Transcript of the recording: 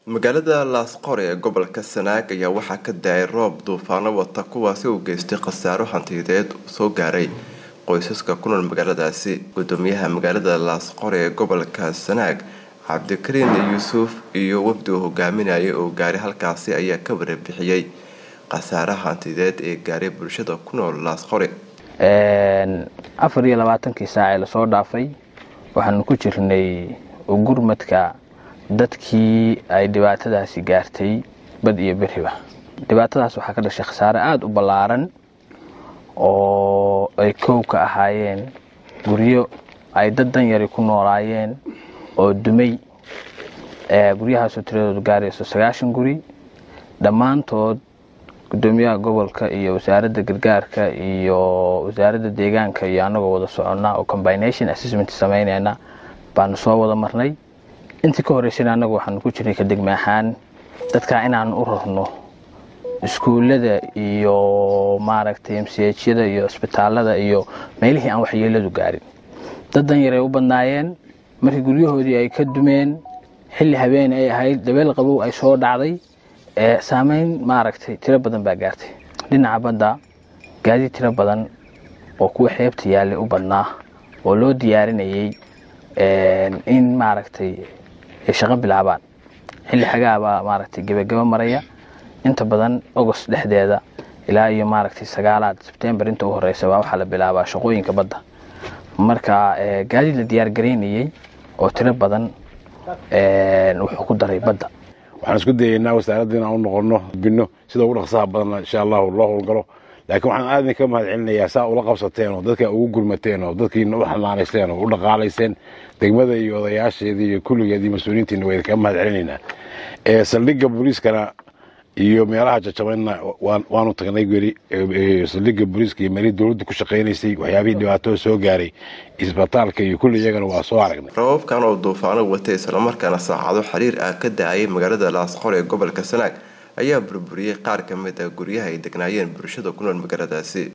magaalada laasqore ee gobolka sanaag ayaa waxaa ka da-ay roob duufaano wata kuwaasi uu geystay khasaaro hantiyadeed soo gaaray qoysaska ku nool magaaladaasi gudoomiyaha magaalada laasqore ee gobolka sanaag cabdikariin yuusuf iyo wafdi uu hogaaminayay oo gaaray halkaasi ayaa ka warbixiyey khasaaraha hantiyadeed ee gaaray bulshada ku nool laasqore afar iyo labaatankii saac ee lasoo dhaafay waxaanu ku jirnay gurmadka dadkii ay dhibaatadaasi gaartay bad iyo beriba dhibaatadaas waxaa ka dhashay khasaare aada u ballaaran oo ay kow ka ahaayeen guryo ay dad danyari ku noolaayeen oo dumay guryahaasoo tiradoodu gaarayso sagaashan guri dhammaantood gudoomiyaha gobolka iyo wasaaradda gargaarka iyo wasaaradda deegaanka iyo anagoo wada soconnaa oo combination assessment samaynayna baanu soo wada marnay intii ka horreysana annagu waxaanu ku jirnay ka degme ahaan dadkaa inaanu u rarno iskuullada iyo maaragtay msiyada iyo isbitaalada iyo meelihii aan waxyeeladu gaarin dad danyaray u badnaayeen markii guryahoodii ay ka dumeen xilli habeen ay ahayd dabeel qabow ay soo dhacday saameyn maaragtay tiro badan baa gaartay dhinaca badda gaadiid tiro badan oo kuwa xeebta yaallay u badnaa oo loo diyaarinayay in maaragtay ay shaqo bilaabaan xilli xagaabaa maaragtay gebagabo maraya inta badan agost dhexdeeda ilaa iyo maaragtay sagaalaad sebtembar inta u horeysa baa waxaa la bilaabaa shaqooyinka badda marka gaadiid la diyaargaraynayay oo tiro badan wuxuu ku daray badda waxaan isku dayaynaa wasaaradda inaan u noqono bino sida ugu dhaqsaha badan insha allahu loo howlgalo laakiin waxaan aad idinka mahad celinayaa saa ula qabsateen oo dadka ugu gurmateen oo dadkiina u xanaanaysteen oo u dhaqaalayseen degmada iyo odayaasheedii iyo kulligeedii mas-uuliyiintiina waa idinkaga mahad celinaynaa saldhigga booliiskana iyo meelaha jajabayna waanu tagnay weli saldhigga booliiska iyo meelihii dowladda ku shaqaynaysay waxyaabihii dhibaatada soo gaaray isbitaalka iyo kulli iyagana waa soo aragnay rababkan oo duufaano watay islamarkaana saacado xiriir ah ka da-ayay magaalada laasqore ee gobolka sanaag ayaa burburiyey qaar ka mid ah guryaha ay degnaayeen bulshada ku nool magaaladaasi